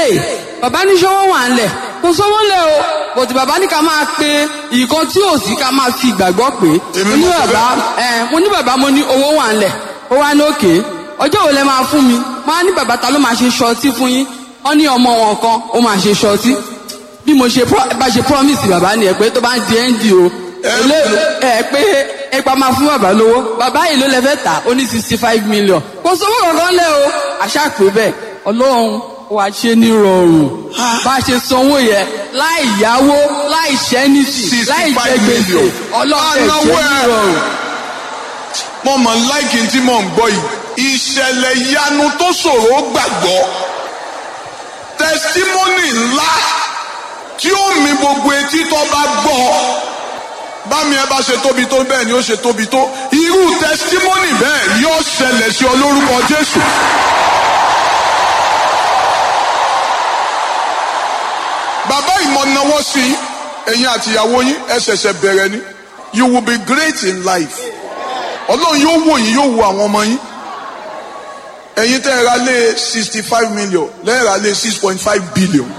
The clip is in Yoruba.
hey bàbá ní sọ́wọ́ wà ń lẹ̀ kò sọ́wọ́ lẹ̀ o bòtí bàbá ní ká máa pe nǹkan tí ò sí ká máa fi ìgbàgbọ́ pé Èmi mo ní mọ̀ pé bàbá ẹ mo ní bàbá mo ní owó wà ń lẹ̀ ó wá ní òkè ọjọ́ wo lẹ máa fún mi máa ní bàbá ta ló máa ṣe ṣọtí fún yín wọ́n ní ọmọ wọn kan ó máa ṣe ṣọtí bí mo ṣe pro- bá ṣe promise bàbá ni ẹ pé tó bá ń di ẹ́ndì o èlé ẹ pé ipa máa fún bàbá lówó bàbá yìí ló lẹ fẹ́ tà ó ní sixty five million kò sówó kankan lẹ o àṣà pé bẹ́ẹ̀ ọlọ́run wà ṣe ní rọrùn bá a ṣe sanwó yẹ láì yáwó láì ṣẹ́nìtì láì jẹ 65 gbèsè million. ọlọ́run ẹ̀ ṣe Anáwó ní ẹ̀. rọrùn. mo mọ̀ láìkí tí mò ń gbọ́ yìí ìṣẹ̀lẹ̀ ìyanu tó ṣòro gbàgbọ́ tẹsítímọ́nì ńlá tí ó mi gbogbo etí tó bá gbọ́ bámi ẹ bá ṣe tóbi tó bẹ́ẹ̀ ni ó ṣe tóbi tó irú tẹsítímọ́nì bẹ́ẹ̀ yóò ṣẹlẹ̀ sí ọ lórúkọ Jésù. bàbá ìmọ̀nàwọ́ sí i, ẹ̀yin àtìyàwó yín ẹ ṣẹ̀ṣẹ̀ bẹ̀rẹ̀ ni you will be great in life ọlọ́run yóò wò yín yóò wo àwọn ọmọ yín ẹ̀yin tẹ́ ẹ ra lé sixty five million lẹ́ẹ̀ ra lé six point five billion